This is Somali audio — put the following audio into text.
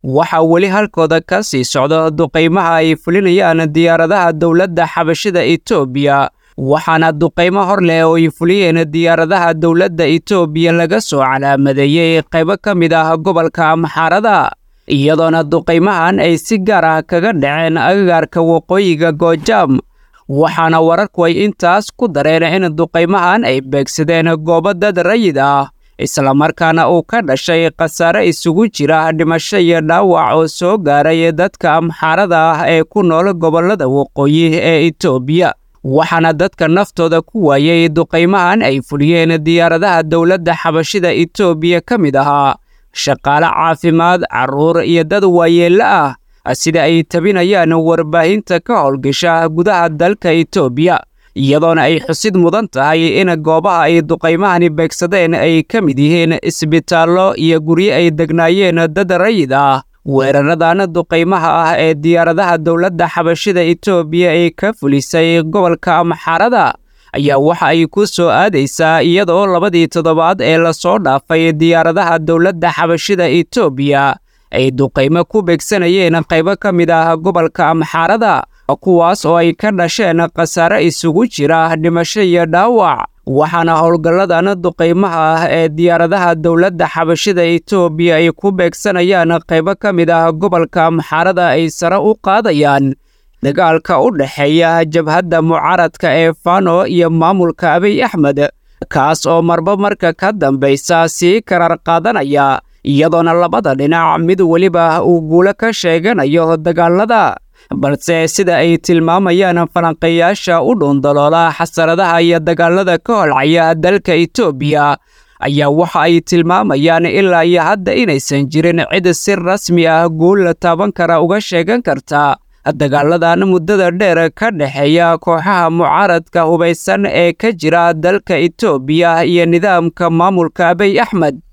waxaa weli halkooda ka sii socda duqaymaha ay fulinayaan diyaaradaha dowladda xabashida etoobiya waxaana duqaymo hor leh oo ay fuliyeen diyaaradaha dowladda etoobiya laga soo calaamadeeyey qaybo ka mid ah gobolka amxaarada iyadoona duqaymahan ay si gaar ah kaga dhaceen agagaarka waqooyiga goojaam waxaana wararku ay intaas ku dareen in duqaymahan ay beegsadeen goobo dad rayid ah islamarkaana uu ka dhashay khasaare isugu jira dhimasho iyo dhaawac oo soo gaaray dadka amxaarada ah ee ku nool gobollada waqooyi ee etoobiya waxaana dadka naftooda ku waayey duqaymahan ay fuliyeen diyaaradaha dowladda xabashida etoobiya ka mid ahaa shaqaale caafimaad carruur iyo dad waayeello ah sida ay tabinayaan warbaahinta ka howlgasha gudaha dalka etoobiya iyadoona ay xusid mudan tahay in goobaha ay duqaymahani beegsadeen ay ka mid yihiin isbitaallo iyo guryo ay degnaayeen dad rayid ah weeraradan duqaymaha ah ee diyaaradaha dowladda xabashida etoobiya ay ka fulisay gobolka amxaarada ayaa waxa ay ku soo aadaysaa iyadoo labadii toddobaad ee lasoo dhaafay diyaaradaha dowladda xabashida etoobiya ay duqaymo ku beegsanayeen qaybo ka mid ah gobolka amxaarada kuwaas oo ay ka dhasheen khasaare isugu jira dhimasho iyo dhaawac waxaana howlgalladan duqaymaha ah ee diyaaradaha dowladda xabashida etoobiya ay ku beegsanayaan qaybo ka mid ah gobolka amxaarada ay sare u qaadayaan dagaalka u dhexeeya jabhadda mucaaradka ee fano iyo maamulka abiy axmed kaas oo marba marka ka dambaysa sii karar qaadanaya iyadoona labada dhinac mid weliba uu guulo ka sheeganayo dagaalada balse sida ay tilmaamayaan falanqeeyaasha u dhuundaloola xasaradaha iyo dagaalada ka holcaya dalka etoobiya ayaa waxa ay tilmaamayaan ilaa iyo hadda inaysan jirin cid si rasmi ah guul la taaban kara uga sheegan karta dagaaladan muddada dheer ka dhexeeya kooxaha mucaaradka hubaysan ee ka jira dalka etoobiya iyo nidaamka maamulka abiy axmed